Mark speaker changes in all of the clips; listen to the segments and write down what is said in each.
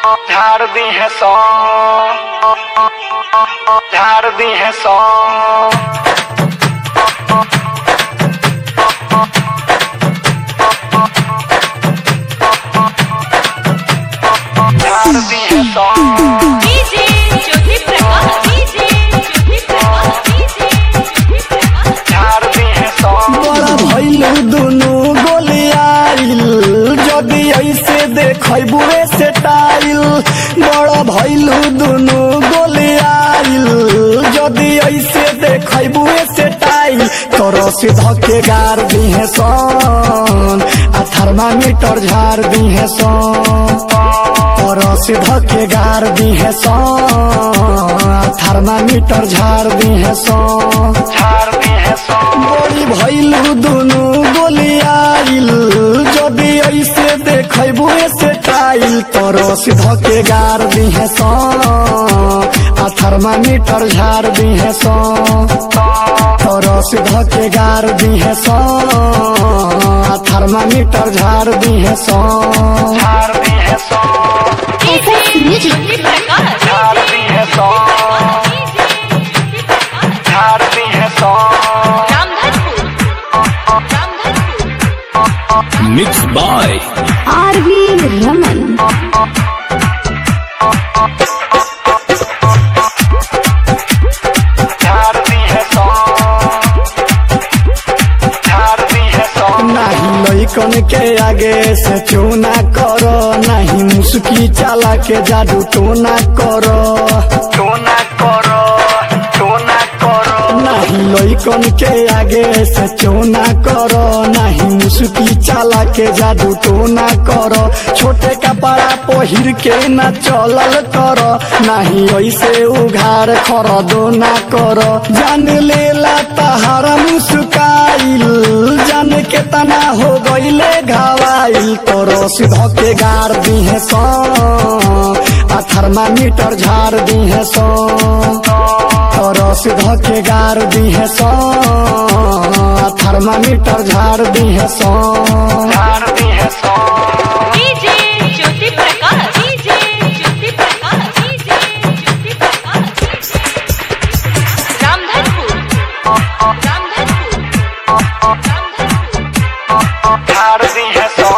Speaker 1: झाड़ दी है सौ झाड़ दी है सौ झाड़ दी है सौ
Speaker 2: DJ Jyoti Prakash DJ Jyoti Prakash DJ Jyoti Prakash
Speaker 1: झाड़ दी है सौ
Speaker 3: बड़ा भैलू दुनू गोलियाइल जदि ऐसे देखबू से टाइल बड़ा भैलू दुनू गोलियाइल जदि ऐसे देखबू से टाइल तोरो से धके गार दी है सन आ थर्मामीटर झाड़ दी है सन तोरो से धके गार दी है सन आ थर्मामीटर झाड़ दी है सन
Speaker 1: झाड़ दी है सौ
Speaker 3: बड़ी भैलू दुनू गोलियाइल जदि ऐसे देखबू से टाइल तोरो सीधा के गार दी है सौ आ थर्मामीटर झाड़ दी है सौ तोरो सीधा के गार दी है सौ आ थर्मामीटर झाड़ दी है सौ
Speaker 1: झाड़ दी है सौ
Speaker 2: डीजे ज्योति प्रकाश
Speaker 1: झाड़ दी है सौ झाड़ दी है सौ
Speaker 2: Ramdhanpur Ramdhanpur
Speaker 4: Mixed by
Speaker 5: RV Raman
Speaker 1: झाड़ दी है सौ झाड़ दी है सौ
Speaker 3: नहीं लइकन के आगे से चूना करो नहीं मुस्की चाला के जादू टोना करो
Speaker 1: तो ना करो तो ना करो
Speaker 3: नहीं लइकन के आगे से चोना करो नहीं मुस्की चाला के जादू टोना करो छोटे कपड़ा पहिर के न चलल करो नहीं ऐसे उघार खर दो ना करो जान लेला तहारा मुस्काइल जान के तना हो गईले घावाइल तोरो सीधा के गार दी है सौ आ थर्मामीटर झाड़ दी है सौ तोरो सीधा के गार दी है सौ आ थर्मामीटर झाड़ दी है सौ
Speaker 1: झाड़ दी है सौ
Speaker 2: DJ Jyoti Prakash DJ Jyoti Prakash DJ Jyoti Prakash Ramdhanpur Ramdhanpur Ramdhanpur
Speaker 1: झाड़ दी है सौ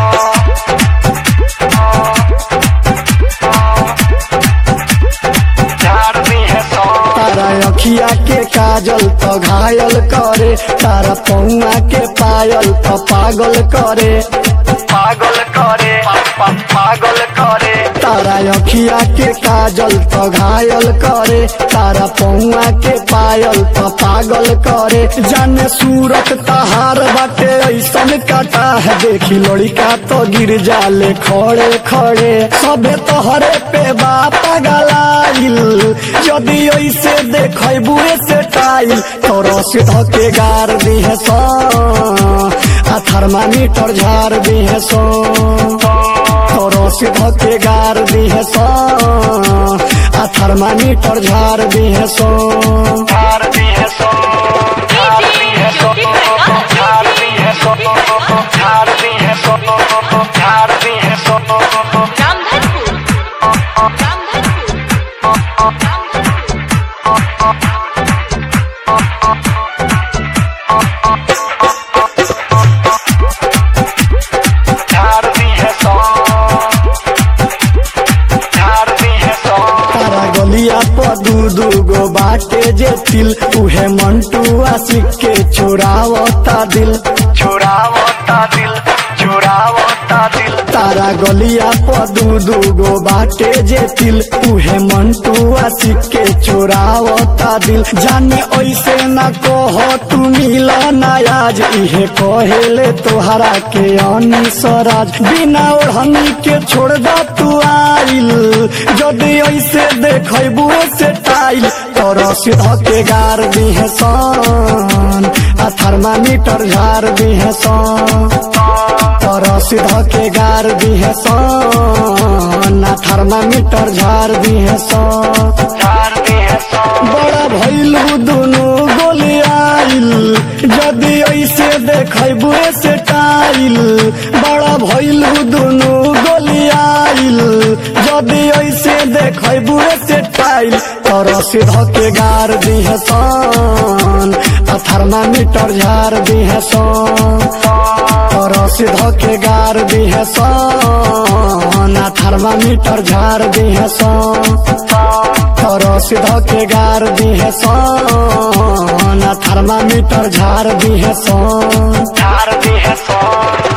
Speaker 1: झाड़ दी है सौ
Speaker 3: तारा अखिया के काजल तो घायल करे तारा पौआ के पायल तो पागल करे
Speaker 1: पागल करे पा, पा, पागल करे
Speaker 3: तारा अखिया के काजल तो घायल करे तारा पौआ के पायल तो पागल करे जाने सूरत तहार बाटे ऐसन काटा है देखी लड़का तो गिर जाले खड़े खड़े सबे तोहरे पे बाप गलाइल यदि ऐसे देखबू से टाइल तोरो से धके गार दी है सौ आ थर्मामीटर झाड़ दी है सौ तोरो से धके गार दी है सौ आ थर्मामीटर झाड़ दी है सौ
Speaker 1: झाड़ दी है सौ झाड़ दी है सौ झाड़ दी है सौ झाड़ दी है सौ झाड़ दी है सौ
Speaker 2: रामधनपुर रामधनपुर रामधनपुर
Speaker 1: झाड़ दी है सौ झाड़ दी है सौ
Speaker 3: तारा गलिया पर दू दू गो बाटे जे तिल उहे मंटू आशिक के चोरावता दिल
Speaker 1: चुरावता दिल चुरावता दिल
Speaker 3: तारा गलिया पर दू दू गो बाटे जे तिल उहे मंटू आशिक के चोरावता दिल जाने ऐसे न कह तू मिल नायाज इहे कहेले तोहरा के अनी स्वराज बिना ओढ़नी के छोड़ द तू आइल जदि ऐसे देखबू से टाइल तोरो सीधा के गार दी है सन आ थर्मामीटर झाड़ दी है सन तोरो सीधा के गार दी है सन आ थर्मामीटर झाड़ दी है सन
Speaker 1: झाड़ दी है सौ
Speaker 3: बड़ा भैलू दुनू गोलियाइल जदि ऐसे देखबू से टाइल बड़ा भैलू दुनू गोलियाइल जदि ऐसे देखबू से टाइल तर सिध के गार दिहे सन आ थर्मामीटर झार दिहे सन तर सिध के गार दिहे सन आ थर्मामीटर झार दिहे सन तर सिध के गार दिहे सन आ थर्मामीटर झार दिहे सन
Speaker 1: झार दी है सो